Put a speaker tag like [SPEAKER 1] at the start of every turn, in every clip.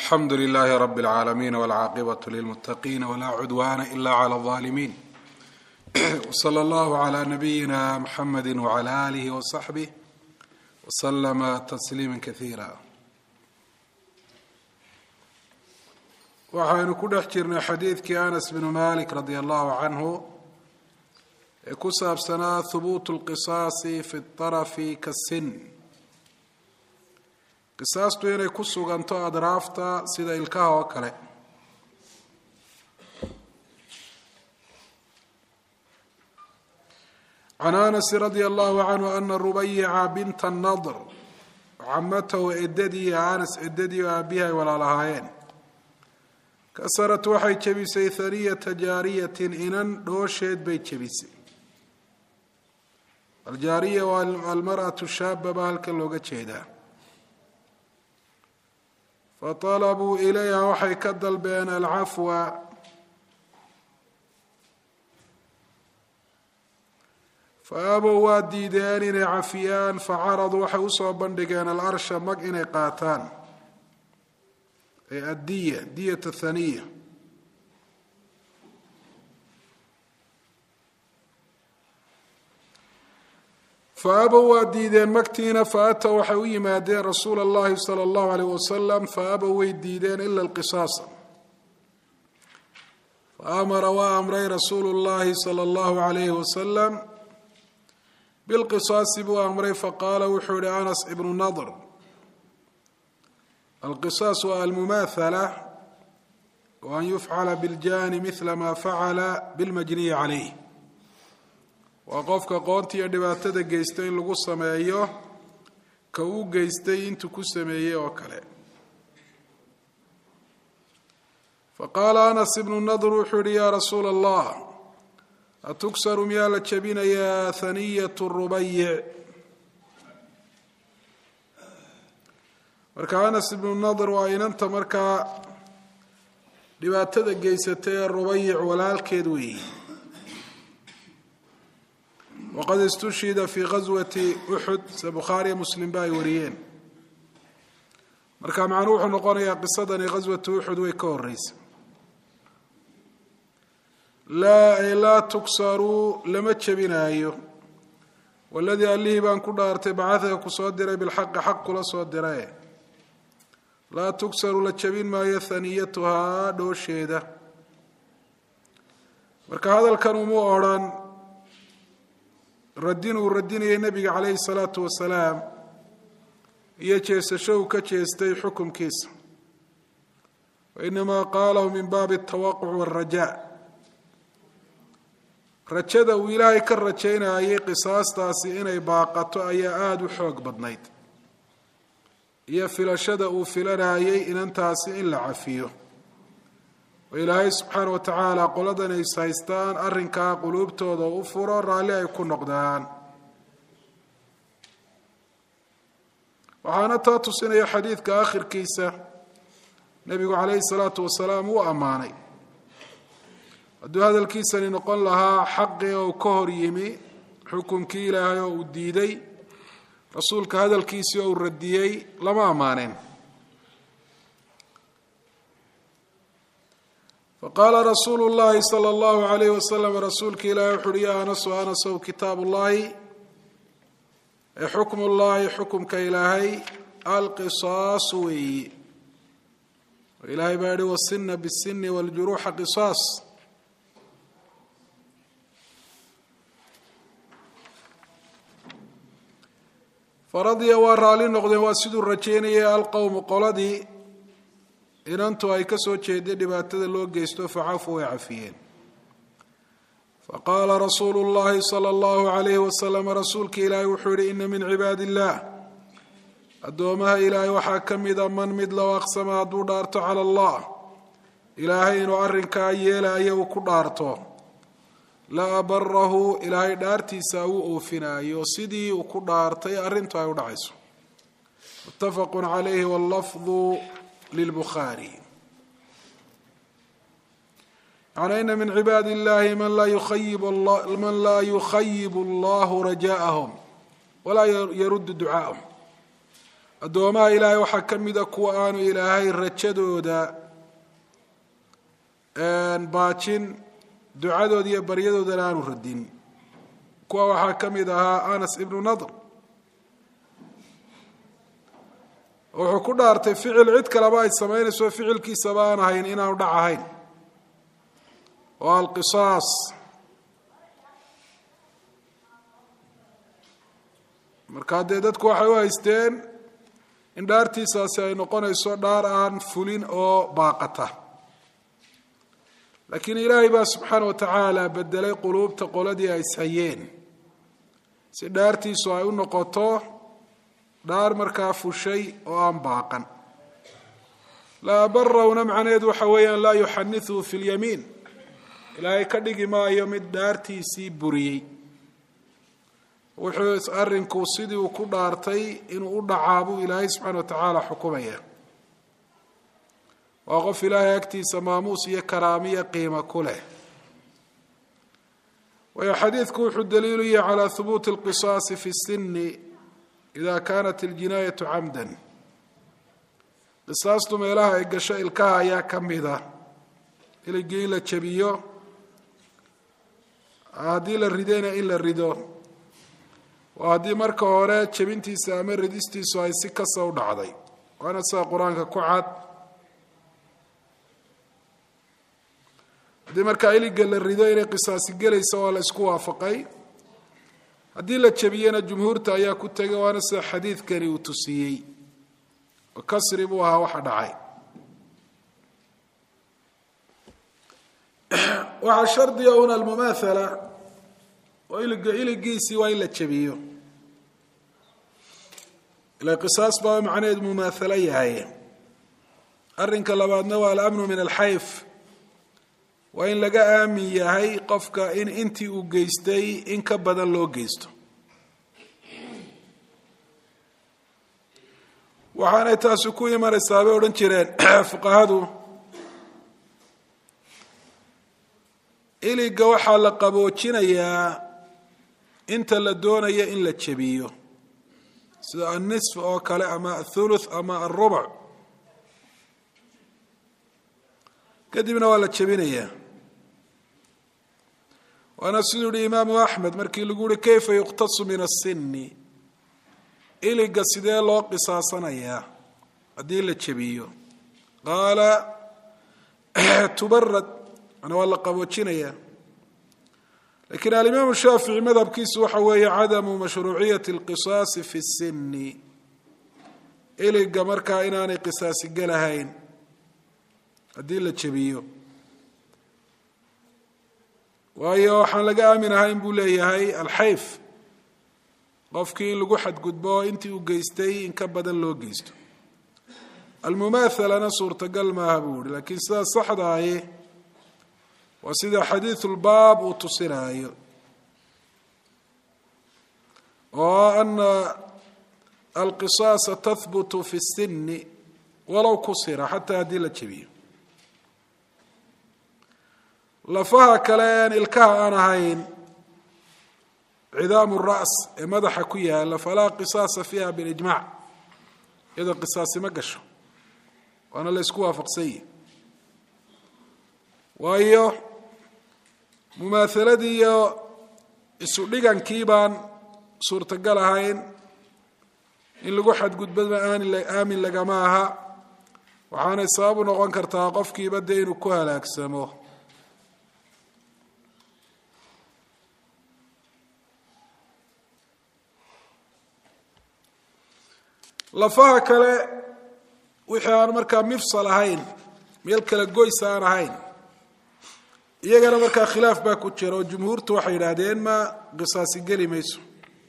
[SPEAKER 1] alxamdu lilaahi rabi اlcaalamiin wاlcaaqibaة lilmutaqiin wlaa cudwana ila clى اظaalimiin wslى اllahu عlى nabiyina mxamedi wعlى alih wصaxbih wslama tasliima kaiira waxaynu ku dhex jirnay xadiidkii anas bnu malik radi allahu canhu ee ku saabsanaa hubuut اlqisaasi fi اطarafi kasin qisaastu inay ku suganto adraafta sida ilkaha oo kale can anasi radi allahu canhu ana rubayica binta nadr camatahu edadii anas edadii oo aabihi ay walaalahaayeen kasarat waxay jebisay haniyata jaariyatin inan dhoosheed bay jebisay aljaariya waa almar'atu shaaba baa halkan looga jeedaa faطalabuu ilayha waxay ka dalbeen alcafwa faabow waa diideen inay cafiyaan facaraduu waxay usoo bandhigeen alarsha mag inay qaataan ee addiya diyat athaniya faabow waa diideen magtiina faatow waxay u yimaadeen rasuula اllahi salى اllahu alayh wasalam faabow way diideen ila lqisaasa faamara waa amray rasuulu اllahi salى اllahu alayhi wasalam bilqisaasi buu amray faqaala wuxuu yihi anas ibnu nadr alqisaas waa almumaathala wa an yufcala biاljani mila ma facala bilmajniyi calayh waa qofka qoonta iyo dhibaatada geysta in lagu sameeyo ka uu geystay intuu ku sameeyey oo kale faqaala anas ibnu nadr wuxuu yihi yaa rasuula allah atuksaru miyaa la jebinayaa haniyat rubayic marka anas ibnu nadr waa inanta markaa dhibaatada geysatay ee rubayic walaalkeed weeyi waqad istushhida fii gaswati uxud se bukhaariya muslimba ay wariyeen marka macnuu wuxuu noqonayaa qisadani gaswatu uxud way ka horeysa laa ay laa tugsaruu lama jebinaayo waladii allihii baan ku dhaartay bacadaka ku soo diray bilxaqi xaq kula soo dirae laa tugsaru la jebin maayo haniyatuhaa dhoosheeda marka hadalkan uma odrhan radin uu radinayay nebiga calayhi salaatu wasalaam iyo jeesasho uu ka jeestay xukumkiisa wainamaa qaalahu min baabi atawaquc waalrajaa rajada uu ilaahay ka rajaynayay qisaastaasi inay baaqato ayaa aada u xoog badnayd iyo filashada uu filanayay inantaasi in la cafiyo oo ilaahay subxaana wa tacaala qoladan ay haystaan arrinkaa quluubtooda u furo raalli ay ku noqdaan waxaana taa tusinaya xadiidka akhirkiisa nebigu calayhi salaatu wasalaam uu ammaanay hadduu hadalkiisani noqon lahaa xaqii oo ka hor yimi xukunkii ilaahay oo uu diiday rasuulka hadalkiisii oo uu radiyey lama ammaaneen faqaala rasuulu llahi sala allahu alayh wasalam rasuulka ilaahi wuxu uhi ya anasu anasow kitaabu llahi ee xukmu llahi xukumka ilaahay alqisaas weeyi ilaahay baa yihi wasina bisini wاljuruuxa qisaas faradiya waa raali noqdeen waa siduu rajeynayay alqowmu qoladii inantu ay ka soo jeeday dhibaatada loo geysto facafu way cafiyeen faqaala rasuulu llahi sala allahu alayhi wasalam rasuulka ilaahay wuxuu yihi ina min cibaadi illah addoomaha ilaahay waxaa ka mida man mid low aqsama hadduu dhaarto cala allah ilaahay inuu arrinkaa yeelaya uu ku dhaarto la abarahu ilaahay dhaartiisa uu oofinaayo sidii uu ku dhaartay arrintu ay u dhacayso muttafaqu calayhi wallafdu lilbukhaari yani ina min cibaadi illahi man laa yukhayib allahu rajaءahum walaa yaruddu ducaahum addoomaha ilaahay waxaa ka mida kuwa aanu ilaahay rajadooda baajin ducadooda iyo baryadoodana aanu radin kuwa waxaa ka mid ahaa anas ibnu nadr wuxuu ku dhaartay ficil cid kaleba ay samaynayso ficilkiisaba aan ahayn inaanu dhac ahayn oo alqisaas markaa dee dadku waxay u haysteen in dhaartiisaasi ay noqonayso dhaar aan fulin oo baaqata laakiin ilaahay baa subxaana wa tacaala bedelay quluubta qoladii ay ishayeen si dhaartiisu ay u noqoto dhaar markaa fushay oo aan baaqan laa barawna macnaheedu waxa weeyaan laa yuxaniثuu fi اlyamiin ilaahay ka dhigi maayo mid dhaartiisii buriyey wuxuu arrinku sidii uu ku dhaartay inuu u dhacaa buu ilaahay subxaana wa tacaala xukumaya waa qof ilaahay agtiisa maamuus iyo karaamiya qiimo ku leh waayo xadiidku wuxuu daliilu yahay calaa hubuuti اlqisaasi fi الsini ida kanat اljinaayatu camda qisaastu meelaha ay gasho ilkaha ayaa ka mida iligii in la jabiyo haddii la ridayna in la rido waa haddii marka hore jebintiisa ama ridistiisu ay si kasta u dhacday waana sida qur-aanka ku cad haddii markaa iliga la rido inay qisaasi gelaysa waa la isku waafaqay haddii la jebiyena jumhuurta ayaa ku tegay waana sida xadiidkani uu tusiyey oo kasri buu ahaa waxa dhacay waxaa shardiga un almumaathala oo iliga iligiisii waa in la jebiyo ila qisaas baa macnaheed mumaathalo yahay arrinka labaadna waa alamnu min alxayf waa in laga aamin yahay qofka in intii uu geystay in ka badan loo geysto waxaanay taasi ku imanaysaa bay odhan jireen fuqahadu iliga waxaa la qaboojinayaa inta la doonaya in la jebiyo sida annisf oo kale ama athuluth ama alrubuc kadibna waa la jebinayaa waana siduu yihi imaamu axmed markii lagu uhi kayfa yuqtasu min asini iliga sidee loo qisaasanayaa haddii la jebiyo qaala tubarad mana waa la qaboojinayaa lakiin alimaamu shaafici madhabkiisu waxa weeye cadamu mashruuciyati اlqisaasi fi الsini iliga markaa inaanay qisaasi gelahayn haddii la jebiyo waayo waxaan laga aamin ahayn buu leeyahay alxayf qofkii in lagu xadgudbo intii uu geystay in ka badan loo geysto almumaathalana suurtagal maaha buu yihi lakiin sidaa saxdaaye waa sida xadiidu lbaab uu tusinaayo oo ana alqisaasa tahbutu fi الsini walow kusira xataa haddii la jebiyo lafaha kale aan ilkaha aan ahayn cidaamu ras ee madaxa ku yaala falaa qisaasa fiiha bilijmac iyadoo qisaasi ma gasho waana la ysku waafaqsan yihi waayo mumaahaladii iyo isu dhigankii baan suurtagal ahayn in lagu xadgudbaba aamin lagama aha waxaanay sabab u noqon kartaa qofkiiba dee inuu ku halaagsamo lafaha kale wixii aan markaa mifsal ahayn meel kale goys aan ahayn iyagana markaa khilaaf baa ku jira oo jumhuurtu waxay yidhaahdeen ma qisaasi geli mayso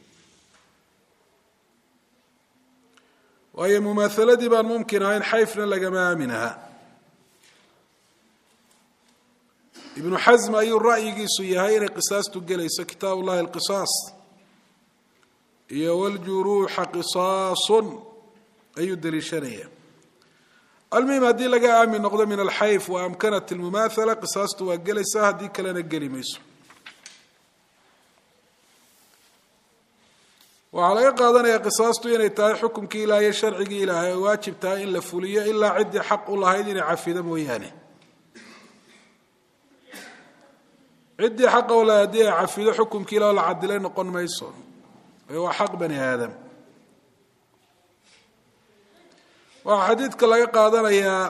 [SPEAKER 1] waayo mumaahaladii baan mumkin ahayn xayfna lagama aamin aha ibnu xasm ayuu ra'yigiisu yahay inay qisaastu gelayso kitaab ullahi alqisaas iyo wljuruuxa qisaasun ayuu daliishanaya almuhim haddii laga aamin noqdo min alxayf wa amkanat almumaathala qisaastu waa gelaysaa haddii kalena geli mayso waxaa laga qaadanaya qisaastu inay tahay xukumkii ilaah iyo sharcigii ilaahay ay waajib tahay in la fuliyo ilaa ciddii xaq u lahayd inay cafido mooyaane ciddii xaqa u lahayd haddii ay cafido xukumkii ilah la cadilay noqon mayso ee waa xaq bani aadam waxaa xadiidka laga qaadanayaa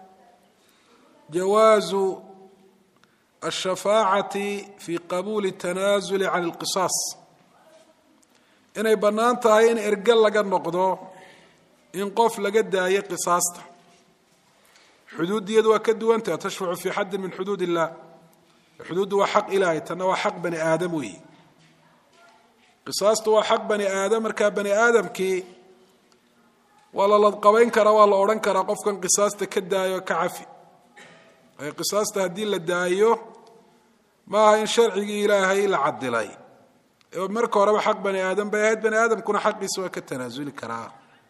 [SPEAKER 1] jawaazu ashafaacati fi qabuuli tanaasuli can alqisaas inay bannaan tahay in erge laga noqdo in qof laga daayo qisaasta xuduuddiyadu waa ka duwantaha tashfacu fii xaddin min xuduud illah xuduuddu waa xaq ilaahay tanna waa xaq bani aadam weeyi qisaastu waa xaq bani aadam markaa bani aadamkii waa la ladqabayn karaa waa la odhan karaa qofkan qisaasta ka daayo ka cafi ay qisaasta haddii la daayo maaha in sharcigii ilaahay la cadilay marka horeba xaq bani aadam bay ahayd bani aadamkuna xaqiisa waa ka tanaasuli karaa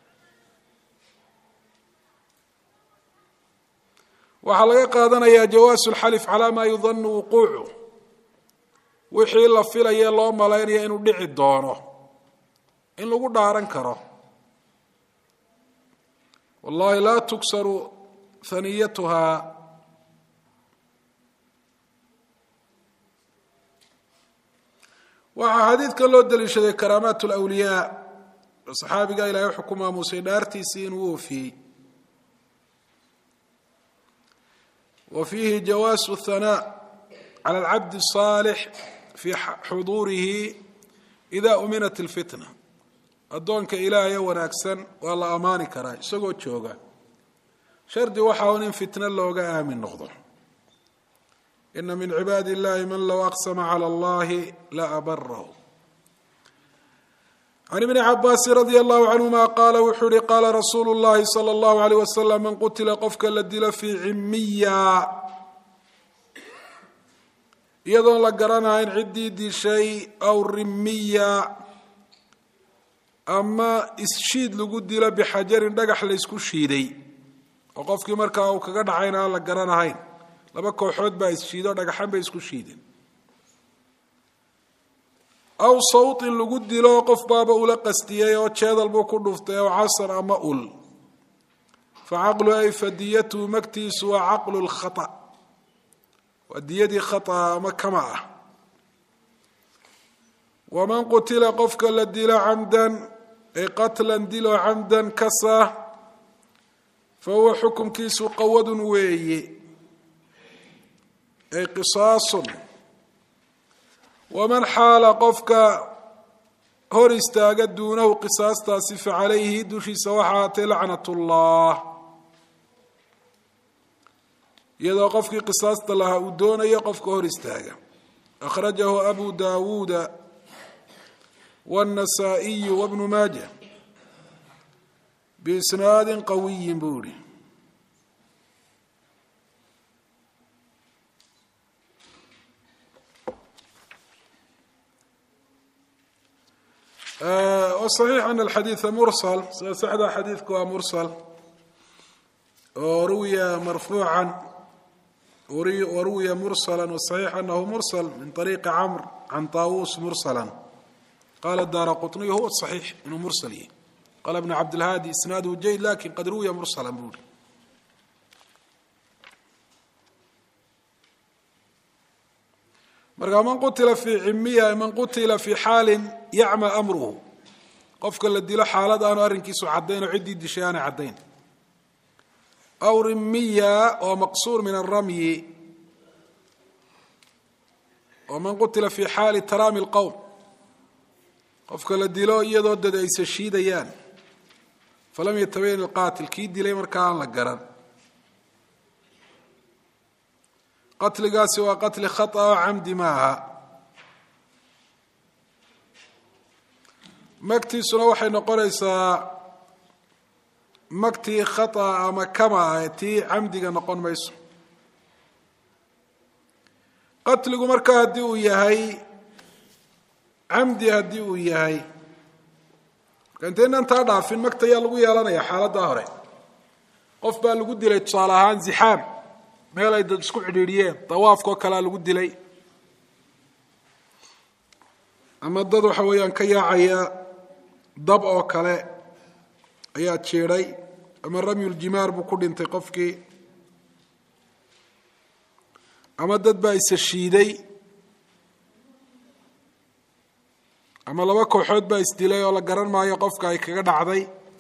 [SPEAKER 1] waxaa laga qaadanayaa jawaasu lxalif calaa maa yudanu wuquucu wixii la filaye loo malaynaya inuu dhici doono in lagu dhaaran karo wallahi laa tuksaru haniyatuhaa waxaa xadiidkan loo daliishaday karaamaat lwliyaa oo saxaabiga ilahay wuxuu ku maamuusay dhaartiisii inuu oofiyey wa fiihi jawaasu hanaa cala alcabdi الصaalix fii xuduurihi ida uminat اlfitna addoonka ilaahayo wanaagsan waa la ammaani karaa isagoo jooga shardi waxa un in fitno looga aamin noqdo ina min cibaadi illahi man low aqsama clى اllahi la abarahu can ibni cabaasi radi allahu canhuma qaala wuxuu uhi qaala rasuulu llahi salى اllahu aleyh wasalam man qutila qofka la dilo fii cimiya iyadoon la garanahayn ciddii dishay aw rimiya ama isshiid lagu dilo bixajarin dhagax laysku shiiday oo qofkii markaa uu kaga dhacayna aan la garanahayn laba kooxood baa isshiido dhagaxan bay isku shiideen aw sawtin lagu dilo qof baaba ula qastiyey oo jeedal buu ku dhuftay aw casar ama ul fa caqlu ay fadiyatuhu magtiisu waa caqlu lkhata waa diyadii khata ama kama ah waman qutila qofka la dilo camdan ay qatlan dilo camdan kasa fa huwa xukumkiisu qawadun weeye ay qisaasun waman xaala qofka hor istaaga duunahu qisaastaasi fa calayhi dushiisa waxa aatay lacnat ullah iyadoo qofkii qisaasta lahaa uu doonayo qofka hor istaaga akhrajahu abu dawuuda wاnasaa'iyu wabnu maaja biisnaadin qawiyin buu ihi صaxiix ana alxadiida mursal sida saxda xadiidku waa mursal oo ruwiya marfuucan waruwiya mursala waصaxiix anahu mursal min طariiqi camr can طaawuus mursala qala daara quطniy huwa صaxiix inuu mursal yahy qala bn cabdilhaadi isnaaduhu jayd lakin qad ruwiya mursala buu hi marka man qutila fii cimiya man qutila fii xaalin yacma amruhu qofka la dilo xaalad aanu arrinkiisu caddayn oo ciddii dishay aanay caddayn aw rimiya oo maqsuur min aramyi oo man qutila fii xaali taraami lqowm qofka la dilo iyadoo dad aysa shiidayaan falam yatabayan ilqaatil kii dilay markaa aan la garan qatligaasi waa qatli khata oo camdi maaha magtiisuna waxay noqonaysaa magtii khata ama kama ah tii camdiga noqon mayso qatligu markaa haddii uu yahay camdi haddii uu yahay marka intaynan taa dhaafin magta ayaa lagu yeelanaya xaaladdaa hore qof baa lagu dilay tusaale ahaan zixaam meel ay dad isku cidhiidhiyeen dawaafkao kalea lagu dilay ama dad waxa weeyaan ka yaacaya dab oo kale ayaa jiidhay ama ramyuljimaar buu ku dhintay qofkii ama dad baa isa shiiday ama laba kooxood baa isdilay oo la garan maayo qofka ay kaga dhacday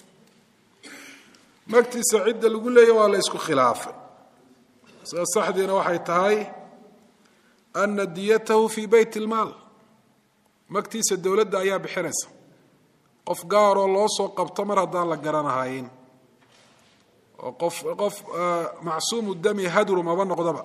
[SPEAKER 1] magtiisa cidda lagu leeya waa la isku khilaafay sida saxdiina waxay tahay ana diyatahu fii beyt ilmaal magtiisa dowladda ayaa bixinaysa qof gaaroo loo soo qabto mar haddaan la garanahayn oo qof qof macsuumu dami hadru maba noqdaba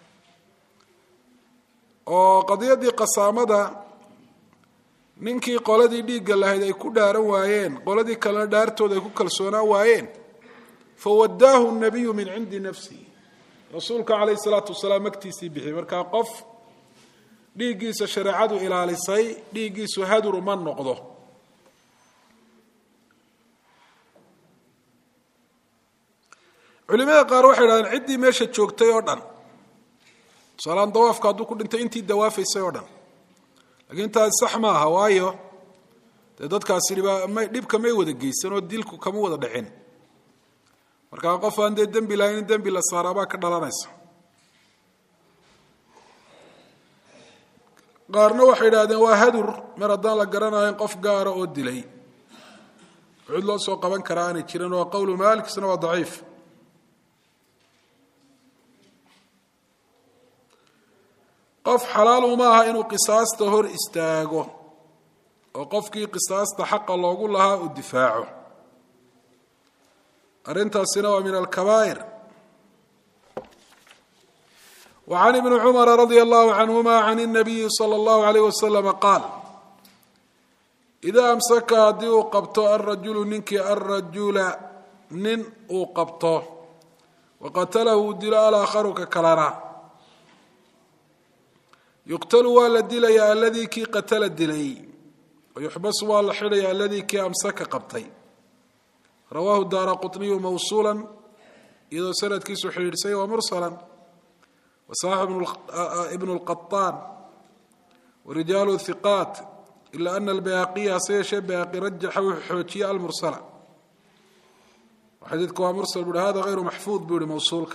[SPEAKER 1] oo qadiyaddii qasaamada ninkii qoladii dhiigga lahayd ay ku dhaaran waayeen qoladii kalena dhaartooda ay ku kalsoonaan waayeen fawadaahu nabiyu min cindi nafsihi rasuulka calayhi salaatu wasalaam magtiisii bixiyey markaa qof dhiiggiisa shareecadu ilaalisay dhiiggiisu hadru ma noqdo culimada qaar waxay idhahdeen ciddii meesha joogtay oo dhan tusaalaan dawaafka hadduu ku dhintay intii dawaafaysay oo dhan lakiin taasi sax ma aha waayo dee dadkaasi dhibka may wada geysan oo dilku kama wada dhicin markaa qof aan dee dembi lahayn in dembi la saaraabaa ka dhalanaysa qaarna waxay idhahdeen waa hadur mar haddaan la garanayn qof gaara oo dilay cid loo soo qaban karaa aanay jirin waa qowlu maalik isna waa daciif qof xalaal uma aha inuu qisaasta hor istaago oo qofkii qisaasta xaqa loogu lahaa uu difaaco arrintaasina waa min alkabaa'ir wa can ibni cumara radia allahu canhuma can الnabiyi salى اllahu alayh waslama qaal idaa amsaka haddii uu qabto alrajulu ninkii alrajula nin uu qabto waqatalahu uu dilo alaakharu ka kalana yuqtalu waa la dilayaa aladii kii qatala dilay wayuxbasu waa la xidhaya aladii kii amsaka qabtay rawaahu daara quطniyu mawsuula iyadoo sanadkiisu xidhiidhsay waa mursala wasaxix ibnu اlqaطaan warijaalu hiqaat ila ana albayhaqiya hase yeeshee bayhaqi rajaxa wuxuu xoojiye almursala xadiidku waa mursal bu uhi hada hayru maxfuud buu yihi mawsuulka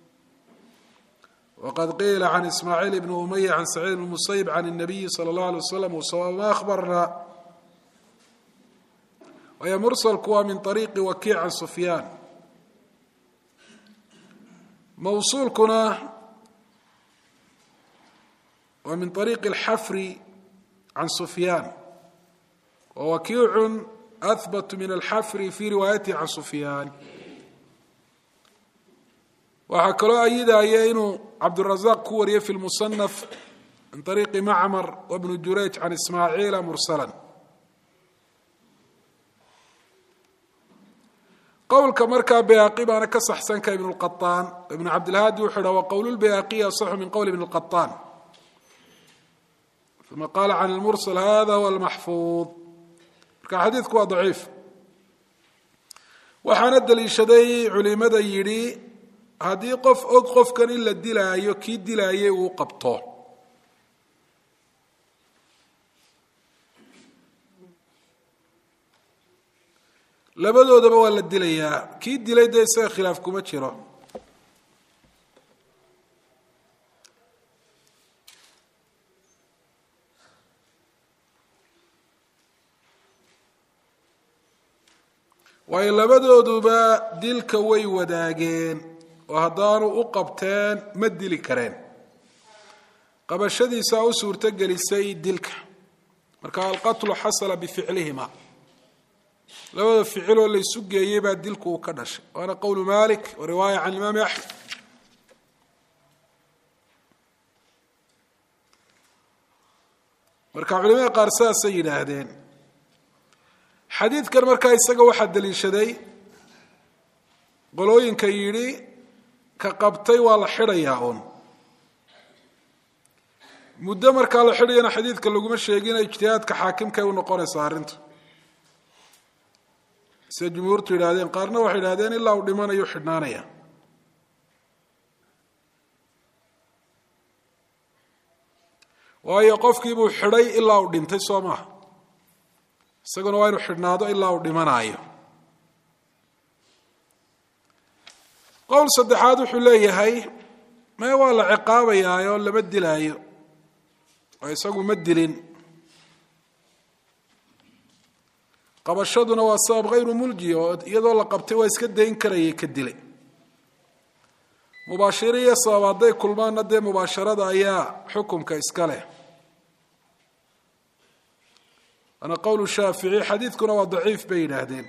[SPEAKER 1] wqad qiila can ismaaciil ibni umaya can saciid bn musayib can الnabiyi salى اllah alay waslam wsawa ma ahbarna waayo mursalku waa min ariiqi wakiic can sufyaan mawsuulkuna waa min ariiqi اlxafri can sufyaan wa wakiicu ahbat min alxafri fi riwaayatihi can sufyaan waxaa kaloo ayidaya inuu cabdurazaq ku wariyey fi lmusanaf min ariiqi macmar wabnu jurayj can ismaaciila mursala qowlka markaa bayhaqi baana ka saxsanka ibn lqaطaan ibnu cabdilhaadi wuxuu ha wa qowl lbayhaqiyi asaxu min qowl ibn lqaطaan uma qaala can lmursal hada huwa lmaxfuud marka xadiidku waa daciif waxaana daliishaday culimada yidhi haddii qof og qofkan in la dilaayo kii dilaayay uu qabto labadoodaba waa la dilayaa kii dilay dee isaga khilaaf kuma jiro waayo labadooduba dilka way wadaageen oo haddaanu u qabteen ma dili kareen qabashadiisaa u suurto gelisay dilka marka alqatlu xasala bificlihima labada ficiloo laysu geeyey baa dilku uu ka dhashay waana qowlu malik wa riwaaya can imaami axmed marka culimada qaar sidaasay yidhaahdeen xadiidkan markaa isaga waxaa daliishaday qolooyinka yidhi ka qabtay waa la xidhayaa uun muddo markaa la xidhayana xadiidka laguma sheegina ijtihaadka xaakimkay u noqonaysaa arrintu siday jumhuurtu yidhahdeen qaarna waxay yidhahdeen ilaa uu dhimanayo xidhnaanaya waayo qofkiibuu xidhay ilaa uu dhintay soo maaha isaguna waa inuu xidhnaado ilaa uu dhimanaayo qowl saddexaad wuxuu leeyahay mee waa la ciqaabayaa oo lama dilaayo oo isagu ma dilin qabashaduna waa sabab hayru mulji oo iyadoo la qabtay waa iska dayn karayay ka dilay mubaashiro iyo sabab hadday kulmaanna dee mubaasharada ayaa xukumka iska leh waana qowl shaafici xadiidkuna waa daciif bay yidhaahdeen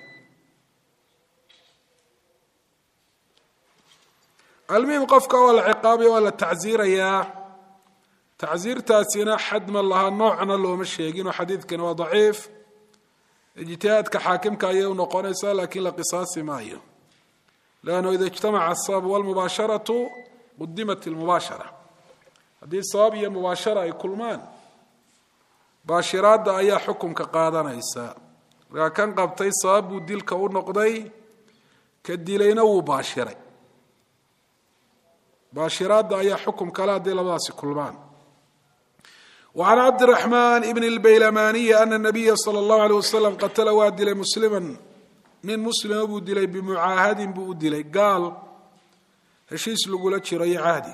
[SPEAKER 1] almuhim qofka waa la ciqaabaya waa la tacsiirayaa tacsiirtaasina xad ma laha noocna looma sheegin oo xadiidkani waa daciif ijtihaadka xaakimka ayay u noqonaysaa laakiin la qisaasi maayo lannu ida ijtamaca asabab walmubaasharatu qudimat ilmubaashara haddii sabab iyo mubaashara ay kulmaan baashiraadda ayaa xukunka qaadanaysa markaa kan qabtay sabab buu dilka u noqday ka dilayna wuu baashiray baashiraadda ayaa xukum kale hadday labadaasi kulmaan وعن cبد الرحمن بن البyلماني أن النبي صلى الله عليه وسلم qتla waa dilay مسلما nin mslima buu dilay بمucaahadin buu u dilay gaal heshiis lagula jiro iyo cahdi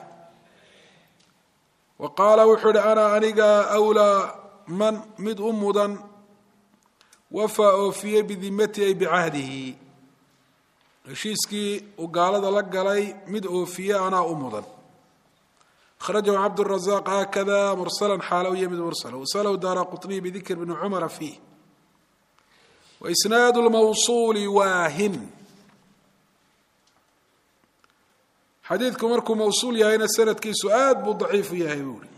[SPEAKER 1] wa qaala wuxuu hi أna aniga أwlىa man mid u mudan wafaa oofiyey bidimati ay bicahdihi heshiiskii uu gaalada la galay mid oofiye anaa u mudan أخرجه عبد الرزاق هكذا مرسلا xaal u ymid mرسل وsلw dار qطني بذikr بن cمر فيه وإسناaد الموصول waahin xadiidku markuu mawصuul yahayna sanadkiisu aad buu ضaciifu yahay buuri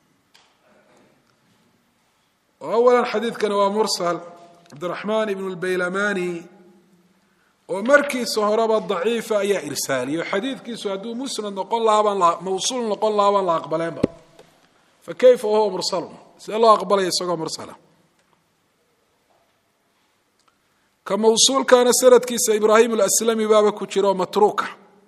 [SPEAKER 1] أولا xadiidkani waa mرسل cabdالرحمن بن البyلماني oo markiisa horeba daciifa ayaa irsaaliyo xadiidkiisu hadduu musnad noqon lahaabaan mawsuul noqon lahaa baan la aqbaleenba fa kayfa wahuwa mursalun sidee loo aqbalaya isagoo mursala ka mawsuulkaana sanadkiisa ibraahim alaslami baaba ku jira oo matruuka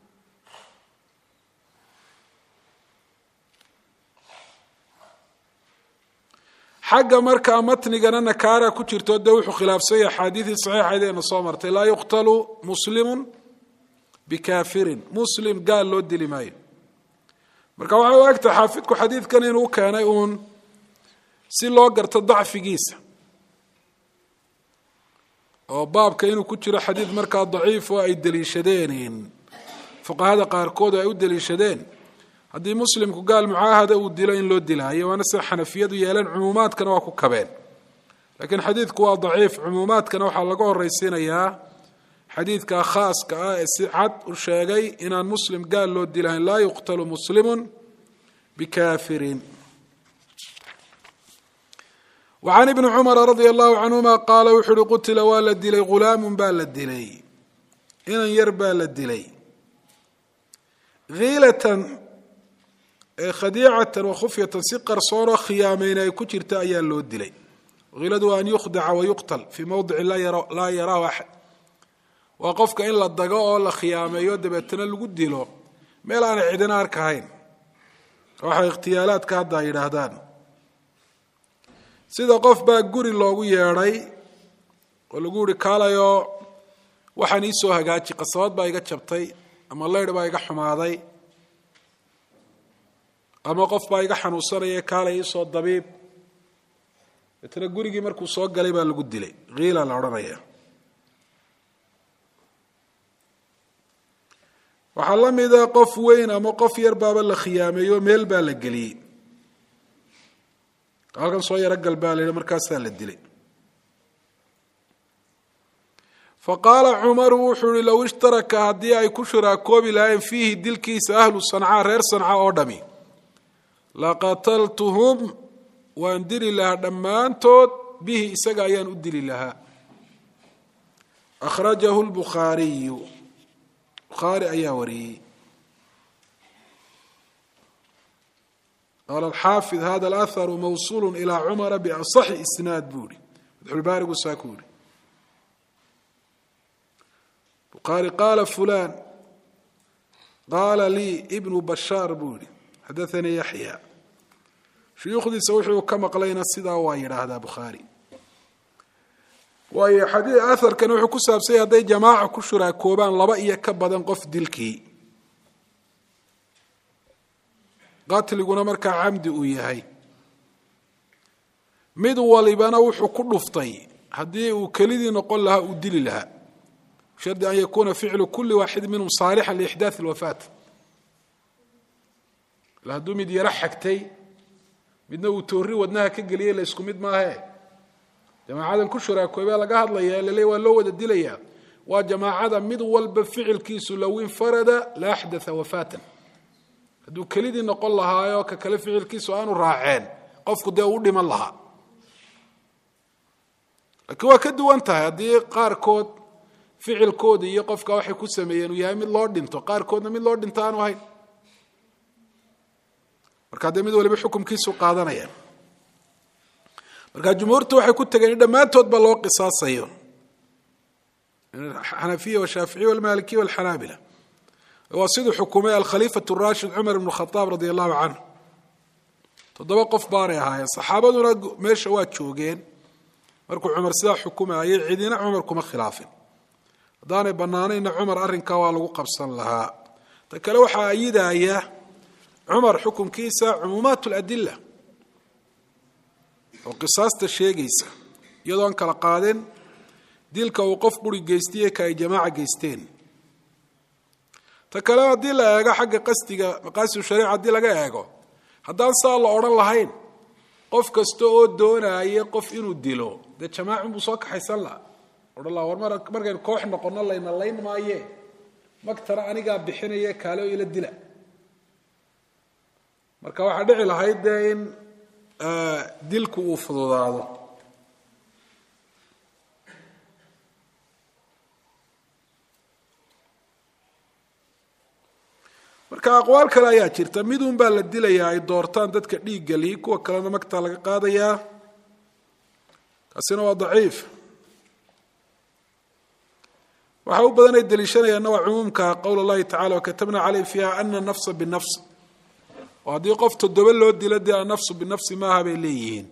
[SPEAKER 1] xagga markaa matnigana nakaara ku jirto dee wuxuu khilaafsanya axaadiidii saxiixadeena soo martay laa yuqtalu muslimu bikaafirin muslim gaal loo dili maayo marka waxay u egtahay xaafidku xadiidkan inuu keenay uun si loo garto dacfigiisa oo baabka inuu ku jiro xadiid markaa daciif oo ay deliishadeen fuqahada qaarkood ay u deliishadeen haddii muslimku gaal mucaahada uu dilo in loo dilaayo waana sida xanafiyadu yeeleen cumuumaadkana waa ku kabeen laakiin xadiidku waa daciif cumuumaadkana waxaa laga horaysiinayaa xadiidka khaaska ah ee si cad u sheegay inaan muslim gaal loo dilahayn laa yuqtalu muslimu bikafirin wacan ibni cumara radia allahu canhuma qaala wuxu uhi qutila waa la dilay ghulaamun baa la dilay inan yar baa la dilay hiilatan khadiicatan wakhufyatan si qarsoonoo khiyaamayna ay ku jirta ayaa loo dilay hiladu waa an yukhdaca wayuqtal fii mowdici laa yaraahu axad waa qofka in la dago oo la khiyaameeyo dabeetana lagu dilo meel aanay cidina arkahayn waxay ikhtiyaalaadka hadda ay yidhaahdaan sida qof baa guri loogu yeedhay oo lagu yihi kaalayoo waxaan iisoo hagaaji qasabad baa iga jabtay ama leydh baa iga xumaaday ama qof baa iga xanuunsanaya kaalay iisoo dabiib deetna gurigii markuu soo galay baa lagu dilay hiila la odhanaya waxaa la mida qof weyn ama qof yar baaba la khiyaameeyo meel baa la geliyey halkan soo yaro gal baa la yidhi markaasaa la dilay fa qaala cumaru wuxuu yihi low ishtaraka haddii ay ku shuraakoobi lahayn fiihi dilkiisa ahlu sancaa reer sanca oo dhami laqataltuhum waan dili lahaa dhammaantood bihi isaga ayaan u dili lahaa akhrajahu lbukhaariyu bukhaari ayaa wariyey qaala alxaafid hada alaharu mawsuulu ilaa cumara biasaxi isnaad buu ihi fatxulbaarigu saa ku yihi bukhaari qaala fulan qaala lii ibnu bashaar buu yihi xadaanii yaxya shuyuukhdiisa wuxuu ka maqlayna sidaa waa yidhaahdaa bukhaari waayo xadii aharkani wuxuu ku saabsanya hadday jamaaca ku shuraakoobaan laba iyo ka badan qof dilkii qatliguna markaa camdi uu yahay mid walibana wuxuu ku dhuftay haddii uu kelidii noqon lahaa uu dili lahaa shardi an yakuuna ficlu kuli waaxid minhum saalixa liixdaai alwafaat ila hadduu mid yaro xagtay midna uu toori wadnaha ka geliyey la isku mid maahe jamaacadan ku shuraakoobaa laga hadlaya lale waa loo wada dilayaa waa jamaacada mid walba ficilkiisu low infarada la axdaa wafaatan hadduu kelidii noqon lahaayo ka kale ficilkiisu aanu raaceen qofku dee uu dhiman lahaa laakiin waa ka duwan tahay haddii qaarkood ficilkoodii iyo qofka waxay ku sameeyeen uu yahay mid loo dhinto qaarkoodna mid loo dhinto aanu ahayn markaa dee mid waliba xukumkiisu qaadanayaan markaa jumhuurtu waxay ku tegeen in dhammaantoodba loo qisaasayo xanafiya washaaficiya walmalikiya walxanaabila waa siduu xukumay alkhaliifatu rashid cumar ibnu khadaab radi allahu canhu toddoba qof baanay ahaayeen saxaabaduna meesha waa joogeen markuu cumar sidaa xukumayay cidina cumar kuma khilaafin haddaanay bannaanayna cumar arrinkaa waa lagu qabsan lahaa ta kale waxaa ayidaya cumar xukunkiisa cumuumaat ladila oo qisaasta sheegaysa iyadoo aan kala qaadin dilka uu qof quri geystiye ka ay jamaaca geysteen ta kale haddii la eego xagga qasdiga maqaasidu shariica haddii laga eego haddaan saa la odhan lahayn qof kasta oo doonaya qof inuu dilo dee jamaacin buu soo kaxaysan laha odhan laha war markaynu koox noqono layna layn maaye magtana anigaa bixinaye kaale oo ila dila marka waxaa dhici lahayd dee in dilku uu fududaado marka aqwaal kale ayaa jirta midun baa la dilayaa ay doortaan dadka dhiigga lihi kuwa kalena magtaa laga qaadayaa kaasina waa daciif waxa u badan ay deliishanayaanna waa cumuumka qowl اllahi tacala wakatabna caleyh fiiha ana nafsa binafs oo haddii qof toddoba loo dilo dee anafsu binafsi maaha bay leeyihiin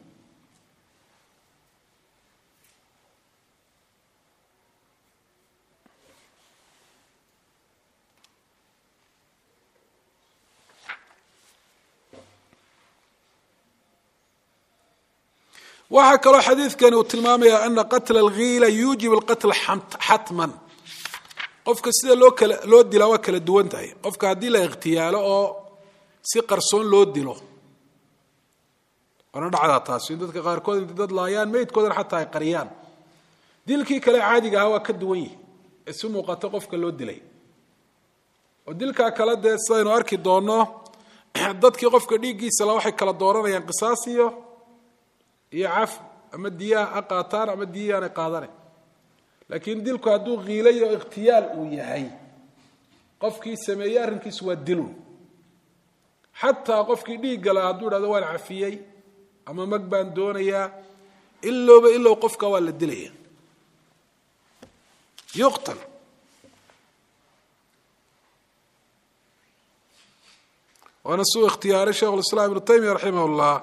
[SPEAKER 1] waxaa kaloo xadiidkani uu tilmaamaya ana qatla alghiila yuujib alqatla xatman qofka sida loo kala loo dilaa waa kala duwan tahay qofka haddii la ikhtiyaalo oo si qarsoon loo dilo waana dhacdaa taasi in dadka qaarkood intay dad laayaan meydkoodana xataa ay qariyaan dilkii kale caadiga ahaa waa ka duwan yihi ee si muuqato qofka loo dilay oo dilkaa kale dee sidaynu arki doonno dadkii qofka dhiiggiisa la waxay kala dooranayaan qisaas iyo iyo caf ama diyaha ha qaataan ama diyahi aanay qaadane laakiin dilku hadduu kiilayo ikhtiyaal uu yahay qofkii sameeyey arrinkiisu waa dilun xataa qofkii dhiigga laha hadduu idhahdo waan cafiyey ama mag baan doonayaa ilowba ilow qofka waa la dilaya yuqtal waana suu ikhtiyaaray sheikh lislaam ibnu taymiya raximah llah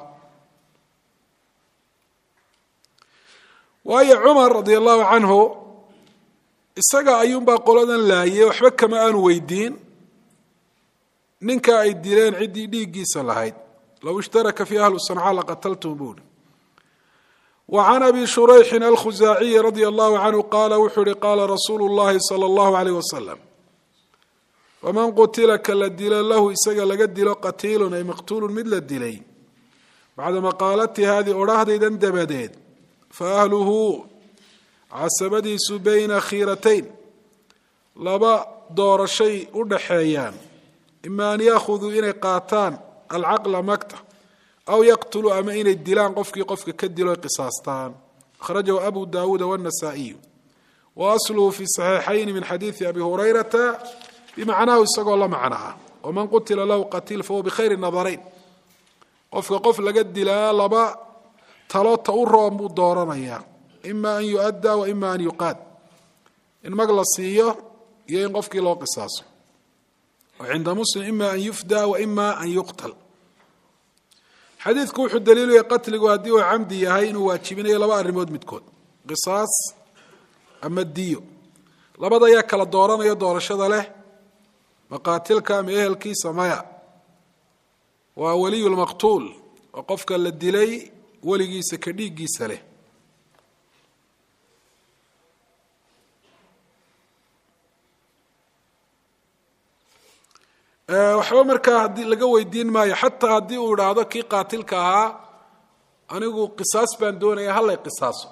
[SPEAKER 1] waayo cumar radi allahu canhu isaga ayuunbaa qoladan laayay waxba kama aanu weydiin ninka ay dileen ciddii dhiiggiisa lahayd low ishtaraka fii ahlu sanca laqataltum buuri wa can abi shurayxin alkhusaaciyi radia allahu canhu qaala wuxuu ihi qaala rasuulu llahi sala allahu aleyh wasalam waman qutila ka la dilo lahu isaga laga dilo qatiilun ay maqtuulun mid la dilay bacda maqaalatii haadii odhahdaydan dabadeed fa ahluhu casabadiisu bayna khiiratayn laba doorashay u dhaxeeyaan ima an yaakhuduu inay qaataan alcaqla magta aw yaqtuluu ama inay dilaan qofkii qofka ka dilo qisaastaan akhrajahu abu daawuuda wاnasaa'iyu wa asluhu fi saxiixayni min xadiidi abi hurayrata bimacnahu isagoo la macno ah waman qutila lahu qatiil fahuwa bikhayri nadarayn qofka qof laga dilaa laba talo ta u roon buu dooranayaa ima an yu'addaa wa ima an yuqaad in mag la siiyo iyo in qofkii loo qisaaso cinda muslim ima an yufda wa ima an yuqtal xadiidku wuxuu daliilaya qatligu haddii uu camdi yahay inuu waajibinayo laba arrimood midkood qisaas ama diyo labada ayaa kala dooranaya doorashada leh maqaatilka ama ehelkiisa maya waa waliyu lmaqtuul oo qofka la dilay weligiisa ka dhiiggiisa leh waxba markaa haddii laga weydiin maayo xataa haddii uu idhaahdo kii qaatilka ahaa anigu qisaas baan doonaya hallay qisaaso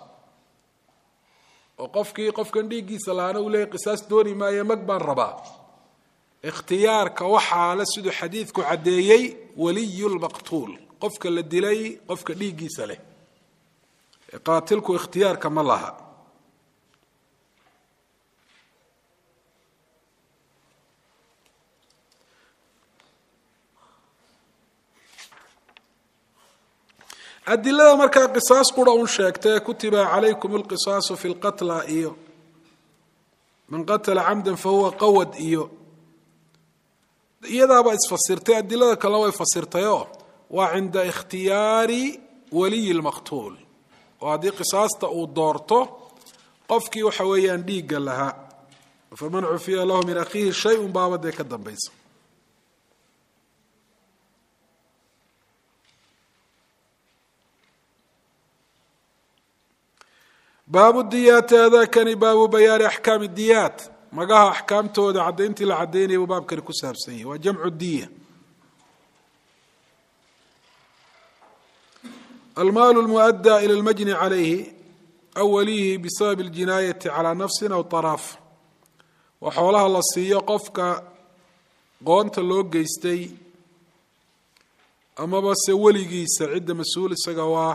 [SPEAKER 1] oo qofkii qofkan dhiiggiisa lahaana uu leeyahy qisaas dooni maayo mag baan rabaa ikhtiyaarka waxaa le siduu xadiidku caddeeyey waliyu lmaqtuul qofka la dilay qofka dhiiggiisa leh qaatilku ikhtiyaarka ma laha adilada markaa qisaas qura un sheegtay kutiba calaykum alqisaasu fi lqatla iyo man qatala camdan fahuwa qawad iyo iyadaaba isfasirtay adilada kalena way fasirtayoo waa cinda ikhtiyaari waliyi lmaqtuul oo haddii qisaasta uu doorto qofkii waxa weeyaan dhiigga lahaa faman cufiya lahu min akhiihi shay un baaba dee ka dambaysa baabu diyaati adakani baabu bayaani axkaami diyaat magaha axkaamtooda caddayntii la caddaynaya buu baabkani ku saabsan yahy waa jamcu diya almaalu lmuadda ila lmajni calayhi aw waliyihi bisabab اljinaayati calaa nafsin aw طaraaf waa xoolaha la siiyo qofka qoonta loo geystay amaba se weligiisa cidda mas-uul isaga waa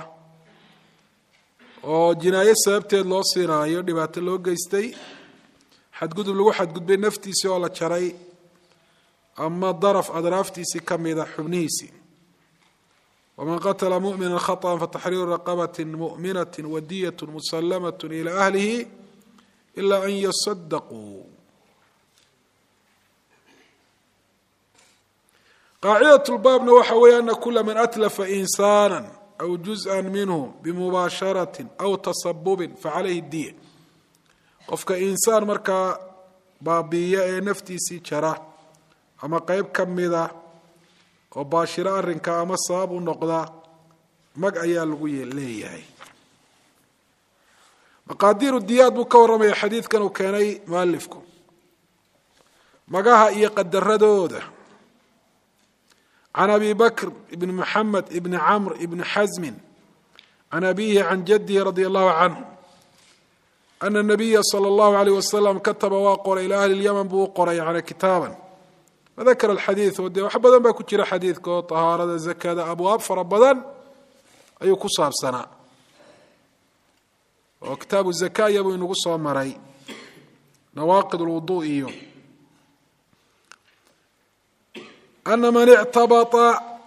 [SPEAKER 1] oo jinaayo sababteed loo siinaayo dhibaato loo geystay xadgudub lagu xadgudbay naftiisii oo la jaray ama daraf adraaftiisii ka mida xubnihiisii waman qatla mumina khaطأa fataxriiru raqabat muؤminaة wadiyaة muslamaة ilى ahlihi ila an yasadaquu qaacidaة اlbaabna waxa weeye ana kula man atlafa insana aw juzءa minhu bimubaasharaة aw tasabubi facalayhi diya qofka insaan markaa baabiiya ee naftiisii jara ama qeyb ka mida oo baashiro arrinka ama sabab u noqda mag ayaa lagu leeyahay maqaadiiru diyaad buu ka warramaya xadiidkan uu keenay mualifku magaha iyo qadaradooda can abi bakr ibn maxamed ibni camr ibni xasmin can abihi can jadihi radi allahu canhu ana nabiya sala allahu alayh wasalam kataba waa qoray ilaa ahli lyaman buu u qoray yani kitaaban wadakara alxadiid oo dee wax badan baa ku jira xadiidka oo tahaarada zakada abwaab fara badan ayuu ku saabsanaa oo kitaabu zaka iyabuu inagu soo maray nawaaqid lwudu iyo ana man ictabaa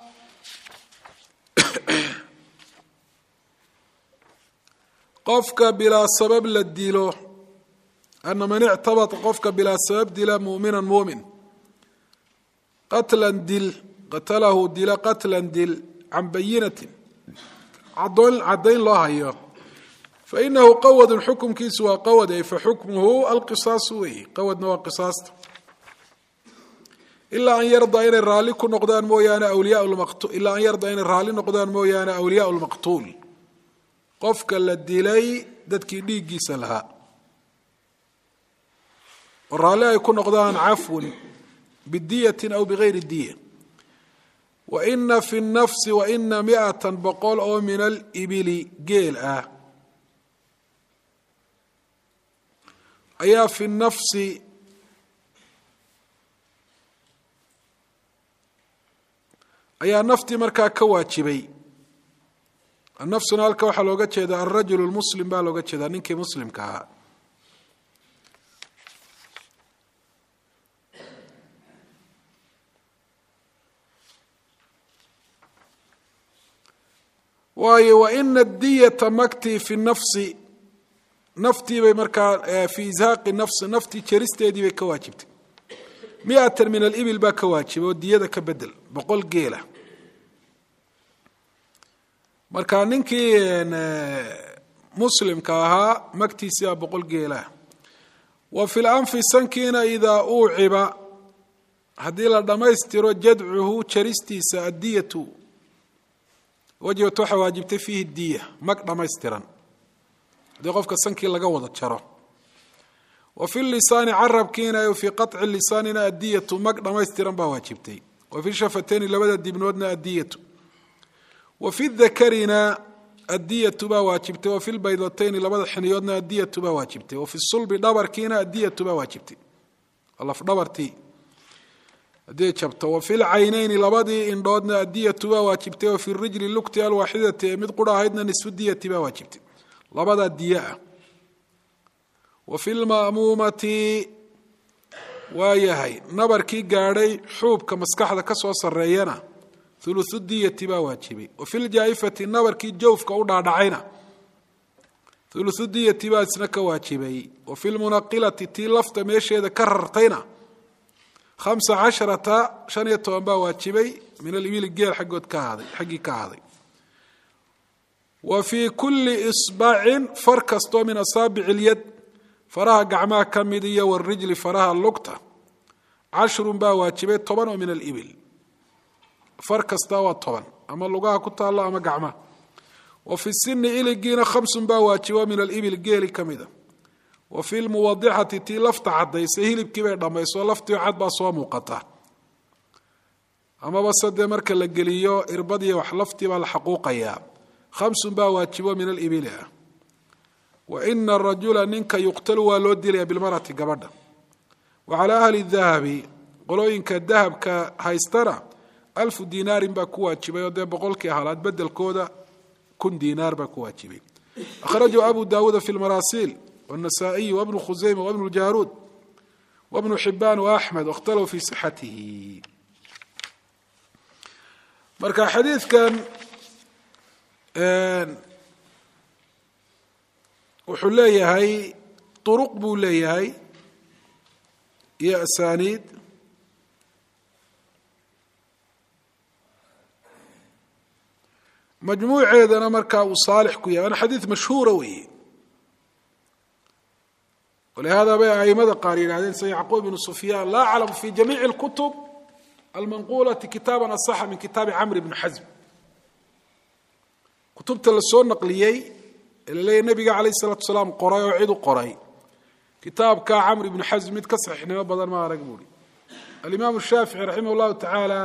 [SPEAKER 1] qofka bilaa sabab la dilo ana man ictabata qofka bilaa sabab dila mu'mina mumin qatlan dil qatalahu dila qatlan dil can bayinatin caddayn loo hayo fainahu qawadun xukumkiisu waa qawad ay faxukmuhu alqisaasu wey qawadna waa qisaasta ilaa an yarda inay raalli ku noqdaan mooyaane awliya ilaa an yarda inay raalli noqdaan mooyaane awliyaa lmaqtuul qofka la dilay dadkii dhiiggiisa lahaa oo raalli ay ku noqdaan cafwun bidiyatin aw bigayri diya waina fi nafsi waina miatan boqol oo min alibili geel ah ayaa fi nafsi ayaa naftii markaa ka waajibay nafsuna halka waxaa looga jeedaa alrajul lmuslim baa looga jeedaa ninkii muslimka ahaa waayo waina diyata maktii fi nafsi naftii bay markaa fi ishaaqi nafsi naftii jeristeedii bay ka waajibtay miatan min alibil baa ka waajibay oo diyada ka bedel boqol geela marka ninkii muslimka ahaa magtiisii baa boqol geelah wa fi lanfi sankiina idaa uuciba haddii la dhammaystiro jadcuhu jaristiisa addiyatu wajibat waxaa waajibtay fiihi diya mag dhammaystiran haddii qofka sankii laga wada jaro wa fi lisaani carabkiina fii qaطci lisaanina addiyatu mag dhammaystiran baa waajibtay wa fi shafatayni labada dibnoodna addiyatu wa fi dakarina addiyatu baa waajibtay wa fi lbaydatayni labada xiniyoodna addiyatu baa waajibtay wa fi sulbi dhabarkiina addiyatu baa waajibtay lafdhabartii haddii jabto wa fi lcaynayni labadii indhoodna addiyatu baa waajibtay wa fi rijli lugti alwaaxidati ee mid qura ahaydna nisfu diyati baa waajibtay labadaa diye ah wa fi lma'muumati waa yahay nabarkii gaadhay xuubka maskaxda ka soo sarreeyana ulusu diyati baa waajibay wa fi ljaa'ifati nabarkii jawfka u dhaadhacayna ulusu diyati baa isna ka waajibay wa fi lmunaqilati tii lafta meesheeda ka rartayna hamsa casharata shan iyo toban baa waajibay min alibili geel aggood ka ahaaday xaggii ka ahaaday wa fii kulli isbacin far kastoo min asaabici ilyad faraha gacmaha ka mid iyo warijli faraha lugta cashrun baa waajibay toban oo min alibil far kasta waa toban ama lugaha ku taallo ama gacmaha wa fi sini iligiina khamsun baa waajibo min alibil geeli ka mida wa fi lmuwadixati tii lafta caddaysay hilibkii bay dhammayso laftii cad baa soo muuqata amaba sadee marka la geliyo irbadiyo wax laftii baa la xaquuqayaa khamsun baa waajibo min alibili ah wa ina arajula ninka yuqtalu waa loo dilaya bilmarati gabadha wa calaa ahli dahabi qolooyinka dahabka haystana alfu dinaarin baa ku waajibay oo dee boqolkii halaad bedelkooda kun dinaar baa ku waajibay akhrajahu abu daawuuda fi lmaraasiil والنسائي وابن خزيمة وابن الجارود وابن حبان وأحمد واختلفوا في صحته marka xadiidkan wuxuu leeyahay طرق buu leeyahay iyo أسانيid majmuuceedana markaa uu saalix ku yahay waana xadiid mashhuura weeye ولهذا bay aimada qaar yihahdeen sida yacquub بن سufyaan laa aclamu fi jamiiع الkutub almanqulaةi kitaaba aصxa min kitaabi camr بn xasm kutubta la soo naqliyey ee laleeyahy nebiga alayه الsalaatu salaam qoray oo cid u qoray kitaabka camr ibn xasm mid ka saxiixnimo badan ma arag buuri alimaam الshaafiعي raximah الlahu taعaalى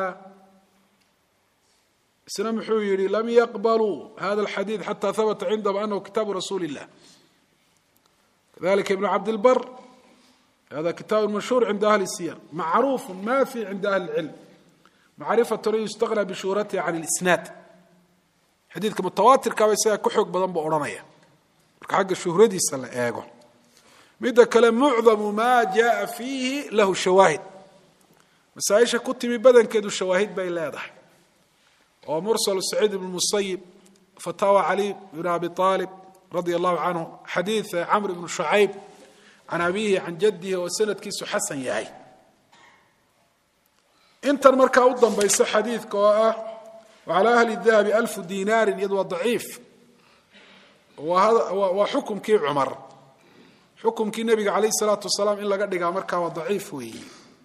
[SPEAKER 1] isna muxuu yihi lam yaqbaluu hada الxadiiث xatى habta cindahum anahu kitaabu rasuuli الlah ذلك بن عبد البر هذا كتاب مشهور عند أهل السير معروف ما في عند أهل العلم معرفة يستغنى بشهرتها عن الإسناد xadiidka mutawaatirkaaba isagaa ku xoog badan buu odhanaya marka xagga shuhradiisa la eego midda kale mucdamu maa jaaa fiihi lahu shawaahid masaaisha ku timi badankeedu shawaahid bay leedahay oo mursalu saciid ibn musayib fataawa cali bn abi aalib radia allahu canhu xadiid camr ibnu shucayb can abiihi can jadihi oo sanadkiisu xasan yahay intan markaa u dambaysa xadiidka oo ah wacalaa ahli dahabi alfu dinaarin iyadu waa daciif waa xukumkii cumar xukumkii nebiga calayh salaatu wasalaam in laga dhigaa markaa waa daciif weeyi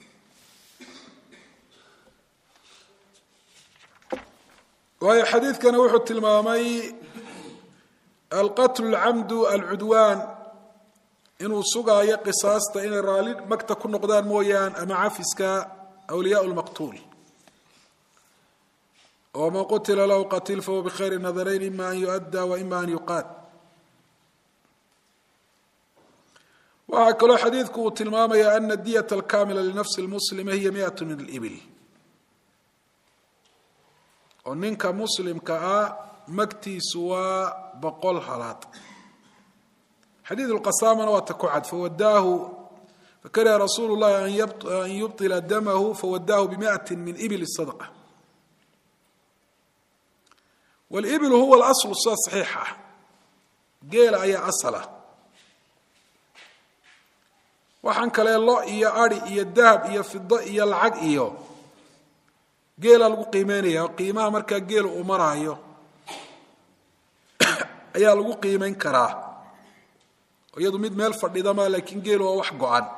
[SPEAKER 1] waayo xadiidkani wuxuu tilmaamay alqatlu alcamdu alcudwaan inuu sugaayo qisaasta inay raalli magta ku noqdaan mooyaan ama cafiska awliyaa lmaqtuul oo man qutila lahu qatil fahuwa bikhayri nadarayn ima an yuؤadda wa ima an yuqaad waxaa kaloo xadiidku uu tilmaamaya ana diyة alkamila linafsi اlmuslima hiya miئaة min اlibil oo ninka muslimka ah magtiisu waa boqol halaad xadiid اlqasaamana waa ta ku cad fawadaahu fakariha rasuulu اllahi an yubطila damahu fawadaahu bimiئaة min ibil الsadqة wاlibilu huwa اlaslu sida saxiixa ah geela ayaa asala waxaan kalee lo iyo ari iyo dahab iyo fido iyo lacag iyo geela lagu qiimeynaya oo qiimaha markaa geela uu maraayo ayaa lagu qiimeyn karaa iyadu mid meel fadhidama laakiin geelu waa wax go-an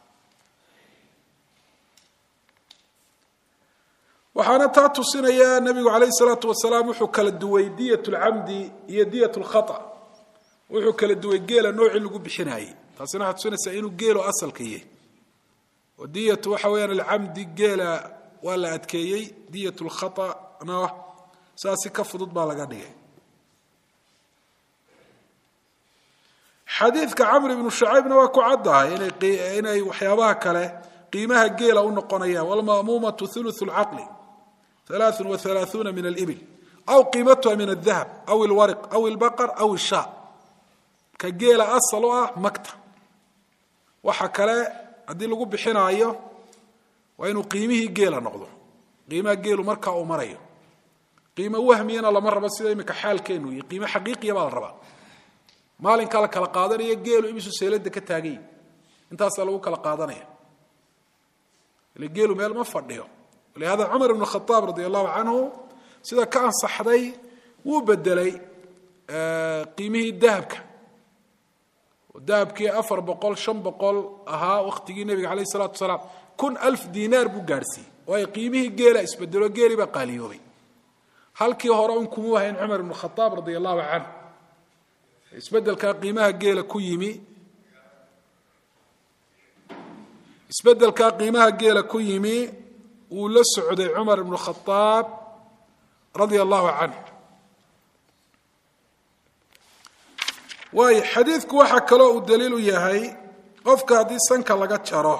[SPEAKER 1] waxaana taa tusinaya nabigu calayhi salaatu wasalaam wuxuu kala duway diyat lcamdi iyo diyat lkhata wuxuu kala duway geela noocii lagu bixinaayey taasina waxay tusinaysaa inuu geelo asalka yahay oo diyatu waxa weeyaan alcamdi geela waa la adkeeyey diyat lkhatana saasi ka fudud baa laga dhigay xadiidka camr ibnu shacaybna waa ku caddahay inay waxyaabaha kale qiimaha geela u noqonayaan wlma'muumatu uluث اlcaqli ثalaaث وaثalaaثuuna min اlbil aw qiimatuha min الdahab aw اlwarq aw اlbaqr aw الshaa ka geela asal u ah magta waxa kale haddii lagu bixinaayo waa inuu qiimihii geela noqdo qiimaha geelu markaa uu marayo qiimo wahmiyana lama rabo sida imika xaalkeenu iyo qiimo xaqiiqiya baa la rabaa maalinkaa la kala qaadanaya geelu imisu seelada ka taagay intaasaa lagu kala qaadanaya ile geelu meel ma fadhiyo lihada cumar ibn khaaab radi allahu canhu sida ka ansaxday wuu bedelay qiimihii dahabka dahabkii afar boqol shan boqol ahaa waktigii nebiga alayh salatu asalaam kun alf dinaar buu gaadhsiiyey waayo qiimihii geela isbedelo geeli baa qaaliyoobay halkii hore un kumuu hayn cumar ibn khaaab radi allahu canhu isbedelkaa qiimaha geela ku yimi isbedelkaa qiimaha geela ku yimi wuu la socday cumar ibnu khaaab radia allahu canh waayo xadiidku waxaa kaloo uu daliil u yahay qofka haddii sanka laga jaro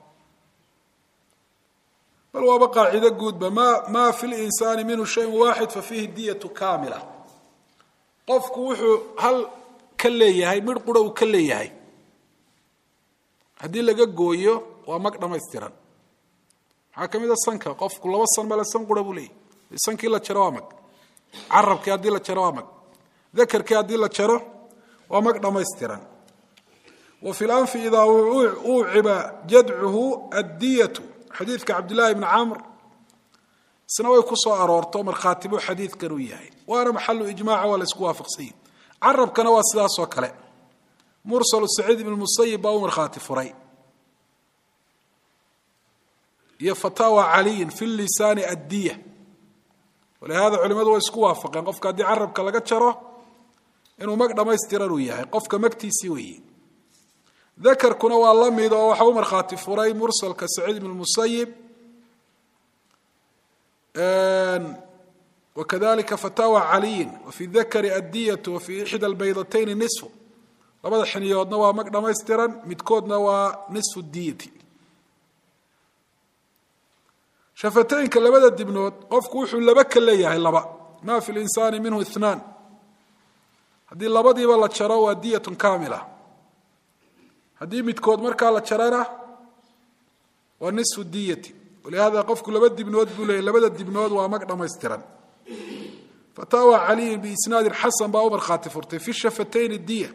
[SPEAKER 1] bal waaba qaacido guudba ma ma fi linsaani minhu shayun waaxid fa fiihi diyatu kaamila qofku wuxuu hal ka leeyahay midh qura uu ka leeyahay haddii laga gooyo waa mag dhamaystiran maxaa ka mid a sanka qofku laba san male san qura buu leeyahy sankii la jaro waa mag carabkii haddii la jaro waa mag dakarkii haddii la jaro waa mag dhamaystiran wa fi lanfi idaa uuciba jadcuhu addiyatu xadiidka cabdillahi bni camr isna way ku soo aroorto markhaati buu xadiidkan uu yahay waana maxalu ijmaca waa la isku waafaqsanyay carabkana waa sidaasoo kale mursalu saciid ibn musayib baa u markhaati furay iyo fataawa caliyin fi lisaani addiya walihada culimadu way isku waafaqeen qofka haddii carabka laga jaro inuu mag dhamaystiran uu yahay qofka magtiisii weeye dakarkuna waa la mid oo waxa u markhaati furay mursalka saciid ibn musayib wakadalika fataawa caliyin wafi dakari addiyatu wafi ixda albaydatayni nisfu labada xiniyoodna waa mag dhamaystiran midkoodna waa nisfu diyati shafateynka labada dibnood qofku wuxuu laba ka leeyahay laba ma fi linsaani minhu ithnaan haddii labadiiba la jaro waa diyatun kaamila haddii midkood markaa la jarana waa nisfu diyati walihada qofku laba dibnood buu leeyahy labada dibnood waa mag dhamaystiran fataawa caliyin biisnaadin xasan baa u markhaati furtay fi shafatayni diya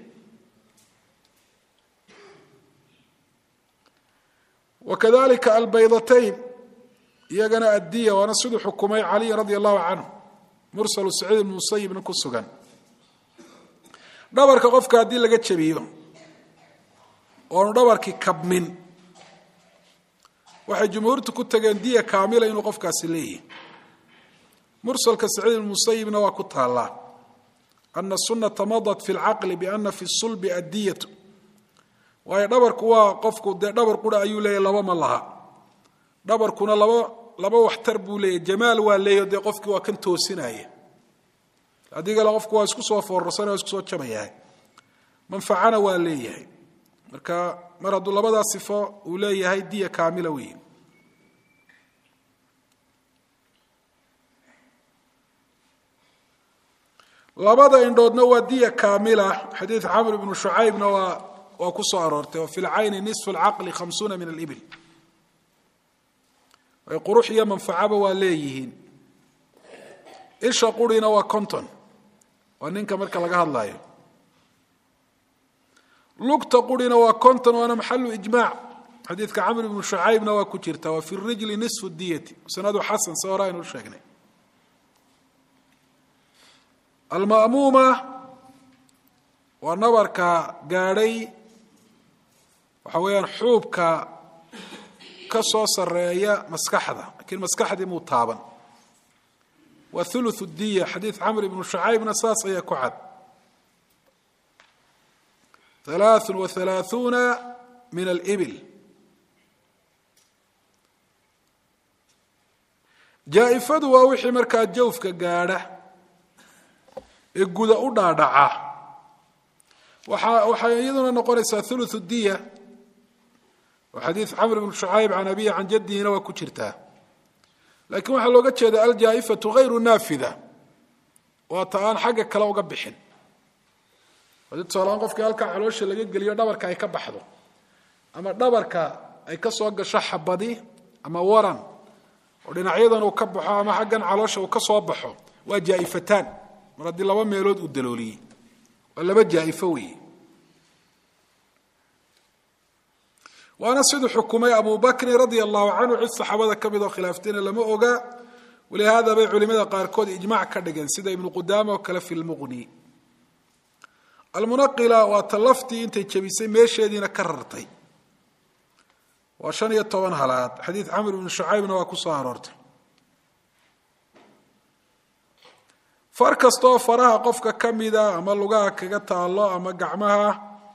[SPEAKER 1] wakadalika albaydatayn iyagana addiya waana siduu xukumay caliy radia allahu canhu mursalu saciid ibn musayibna ku sugan dhabarka qofka haddii laga jabiyo oonu dhabarkii kabmin waxay jumhuurtu ku tageen diya kaamila inuu qofkaasi leeyahy mursalka saciid ibn musayibna waa ku taallaa ana sunata madat fi lcaqli biana fi sulbi addiyatu waayo dhabarku waa qofku dee dhabar qura ayuu leeyahy laba ma laha dhabarkuna laba laba waxtar buu leeyahy jamaal waa leeyahy dee qofkii waa kan toosinaya adigale qofku waa isku soo foorarsan waa isku soo jabayahay manfacana waa leeyahay marka mar hadduu labadaa sifo uu leeyahay diya kaamila weyn labada indhoodna waa diya kaamila xadiid camr ibnu shucaybna waa waa ku soo aroortay wa fi lcayni nisfu lcaqli khamsuuna min alibil ay qurux iyo manfacaba waa leeyihiin isha qurina waa conton waa ninka marka laga hadlayo lugta qurina waa conton waana maxalu ijmaac xadiidka camr ibnu shucaybna waa ku jirta wa fi rijli nisfu diyati sanadu xasan se hore aynu sheegnay alma'muuma waa nabarka gaadhay waxa weeyaan xuubka ka soo sareeya maskaxda lakiin maskaxdii muu taaban waa thuluthu diya xadiid camr ibnu shucaybna saas ayaa ku cad halaaثun wa halaaثuuna min alibil jaa-ifadu waa wixii markaa jawfka gaadha ee guda u dhaadhaca waxa waxay iyaduna noqonaysaa thuluthu diya oo xadiid camr bn shucayb can abihi can jaddihina waa ku jirtaa laakiin waxaa looga jeeda aljaa-ifatu hayru naafida waa ta aan xagga kale uga bixin hadii tusaalahaan qofkii halkaa caloosha laga geliyo dhabarka ay ka baxdo ama dhabarka ay ka soo gasho xabadi ama waran oo dhinacyadan uu ka baxo ama xaggan caloosha uu ka soo baxo waa jaa-ifataan mar haddii laba meelood uu dalooliyey waa laba jaa-ifo weeye waana siduu xukumay abu bakrin radia allahu canhu cid saxaabada ka mid oo khilaaftayna lama oga walihaada bay culimada qaarkood ijmac ka dhigeen sida ibnu qudaama oo kale fi lmuqni almunaqila waa ta laftii intay jebisay meesheediina ka rartay waa shan iyo toban halaad xadiid camr ibnu shucaybna waa ku soo aroortay far kastaoo faraha qofka ka mida ama lugaha kaga taalo ama gacmaha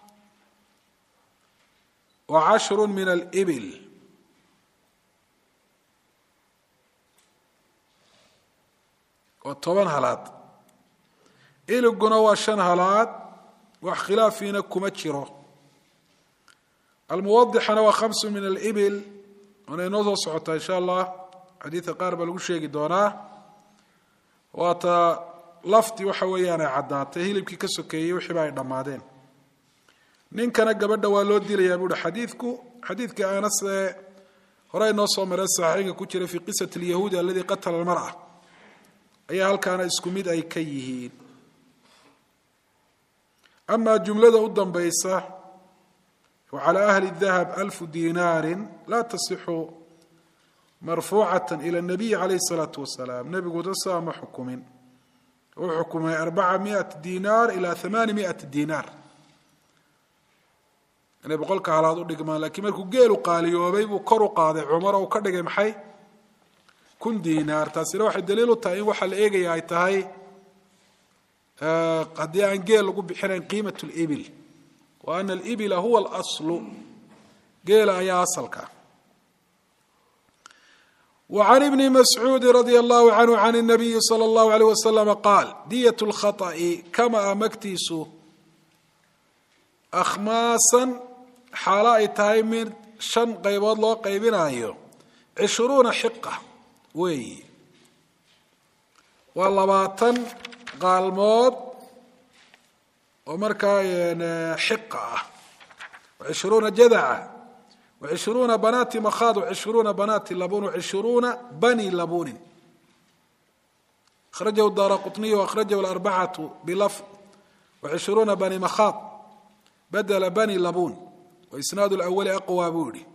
[SPEAKER 1] waa cashru min alibil oo toban halaad iliguna waa shan halaad wax khilaafiina kuma jiro almuwadixana waa khamsu min alibil waana inoo soo socotaa insha allah xadiidka qaar baa lagu sheegi doonaa waata laftii waxa weeyaan ay caddaatay hilibkii ka sokeeyey wixiiba ay dhammaadeen ninkana gabadha waa loo dilayaa buuhi xadiidku xadiidka anas ee hore inoo soo mareen saxiixinka ku jira fii qisati alyahuudi aladii qatala almar'a ayaa halkaana isku mid ay ka yihiin amaa jumlada u dambaysa wacalى ahli dahab alfu dinaari laa tasixu marfuucata ila اnabiyi calayh الsalaatu wasalaam nebigu dasaa ma xukumin uu xukumay arbaca miat dinaar ila amaani miat dinaar inay boqolka halaad u dhigmaan lakiin markuu geelu qaaliyoobay buu kor u qaaday cumar oo u ka dhigay maxay kun dinaar taasina waxay daliil u tahay in waxaa la eegaya ay tahay haddii aan geel lagu bixinayn qiimat اlibil wa ana alibila huwa alaslu geela ayaa asalka وعن بن مسعوud رضي الله عنه عن النبي صلى الله عليه وسلم قاal dyة الخطأ kama magtiisu أkhmaasan xaalo ay tahay mid شhan qaybood loo qaybinayo عishruuna xiqة weeyi waa labaatan qaalmood oo markaa xiqa ah عishruuna jadca وعشhروuنa بناaتi مkhاض وعشhروuنa بناaتi لbون وعشhروuنa بني لbون أخرجه الدار قطني وأخرجه الأربعة بلفظ وعشhروuنa بني مkhاض بدل بني لbون وإسناaد الأول أقوى buu yihi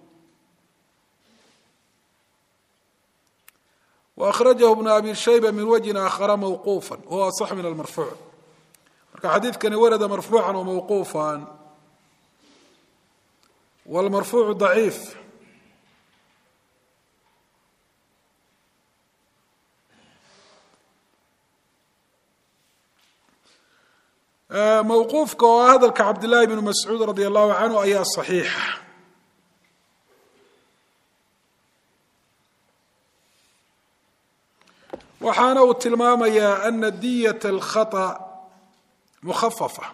[SPEAKER 1] وأخرجه بن أبي شhيبة من وجه آخر موقوفا وهو أصح من المرفوع marka xadiidkani warada مرفوعا وموقوفا والمرفوع ضعيif mawquufka oo ah hadalka cabdالlahi بن mascuud radي الlahu canhu ayaa صaxiixa waxaana uu tilmaamayaa ana diyaة الkhaطأ mukhafafa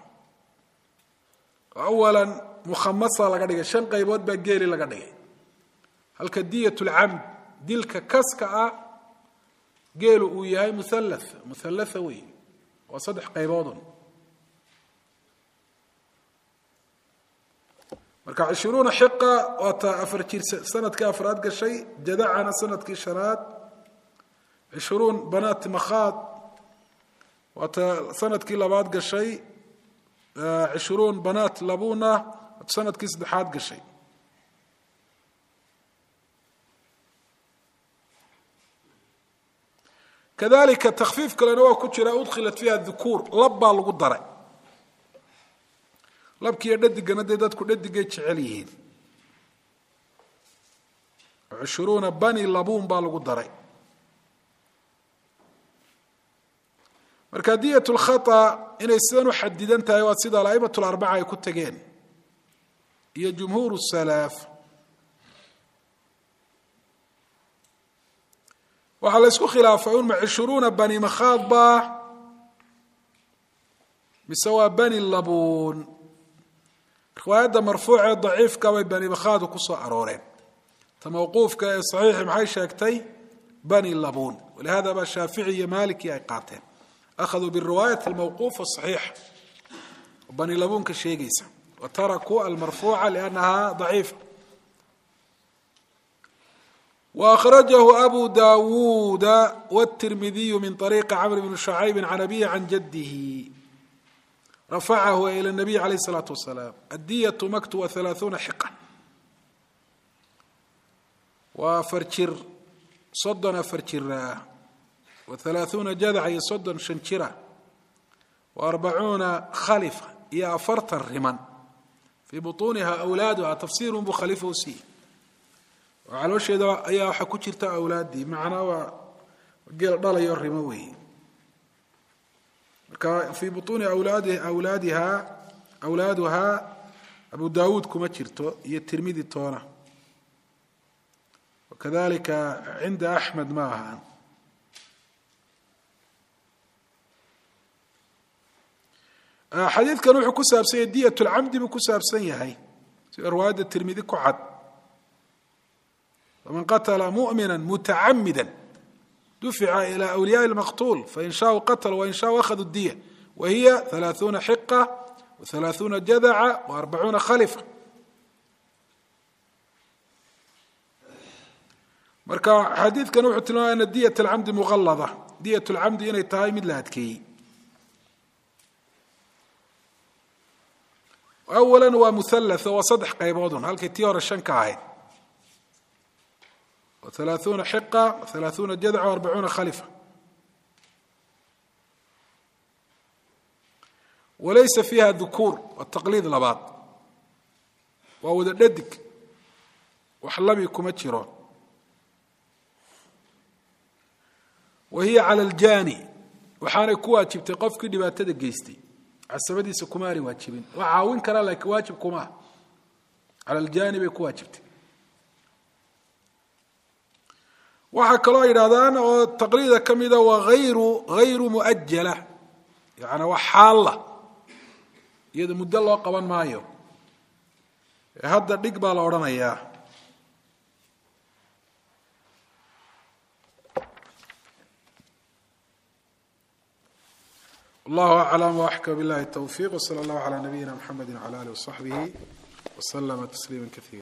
[SPEAKER 1] awala mukhamasa laga dhigay shan qaybood baa geeli laga dhigay halka diyat lcamd dilka kaska ah geelu uu yahay muhalla muhallatha wey waa saddex qayboodun marka cishruuna xiqa waa ta afar jir sanadkii afraad gashay jadacana sanadkii shanaad cishruun banaati makhaad waa ta sanadkii labaad gashay cishruun banaat labuna sanadkii saddexaad gashay kadalika takfiif kalena waa ku jira udkhilat fiiha dukuur lab baa lagu daray labkiiyo dhadigana dee dadku dhadigay jecel yihiin cushuruuna bani labuun baa lagu daray marka diyat lkhata inay sidan u xadidan tahay waa sida alaimat larbaca ay ku tegeen iyo jumhuur salaaf waxaa la ysku khilaafay un ma cushuruuna bani makhaad baa mise waa bani labuun riwaayadda marfuuc ee daciifka bay bani makhaadu ku soo arooreen ta mawquufka ee saxiixi maxay sheegtay bani labuun walihada baa shaafici iyo maliki ay qaateen akhaduu biriwaayati almawquufa saxiix oo bani labuunka sheegaysa wa tarakuu almarfuuca liannaha daciifa وأخرجه أبو داود والترمذي من طريق عمرو بن شعيب عن أبيه عن جده رفعه إلى النبي عليه الصلاة والسلام الدية مكت وثلاثون حقة وفرشر صدنا فرشر وثلاثون جذع صدن شنشرة وأربعون خلفة يا فرط الرمن في بطونها أولادها تفسير بخليفه سي caloosheeda ayaa waxaa ku jirta awlaaddii macnaa waa geel dhalayo rimo weeye marka fii butuuni awlaadi awlaadihaa awlaaduhaa abu daawuud kuma jirto iyo tirmidi toona wakadalika cinda axmed ma ahaan xadiidkan wuxuu ku saabsan yahay diyat lcamdi buu ku saabsan yahay sida riwaayadda tirmidi ku cad faman qatla mumina mutacamida dufica ilى أwliyaءi اlmaqtuul fain shaau qatl wain shaau akhaduu diya wa hiya ثalaaثuuna xiqa وثalaaثuuna jadaca وarbacuuna khalifa marka xadiidkan wuxuu tilmaamaya ana diyat اlcamdi muqalada diyat اlcamdi inay tahay mid la adkeeyey awala waa muhalatث waa saddex qayboodun halkay tii hore shan ka ahayd وثلاثون حقة وثلاثون جدع وأربعون خلفة وليس فيها ذكور والتقليد لباad waa wada dhadig wax labi kuma jiro wahiya calى اljani waxaanay ku waajibtay qofkii dhibaatada geystay casabadiisa kuma aanay waajibin waa caawin karaa laakiin waajib kuma calى اljani bay ku waajibtay waxaa kaloo yidhahdaan oo taqliida ka mida waa ayru hayru muajala yani waa xaalla iyada muddo loo qaban maayo hadda dhig baa la odhanayaa wallahu aclam waxkam billahi towfiq wsala allahu calaa nabiyina mxamedi wcala alih wasaxbihi waslama tasliima kaiira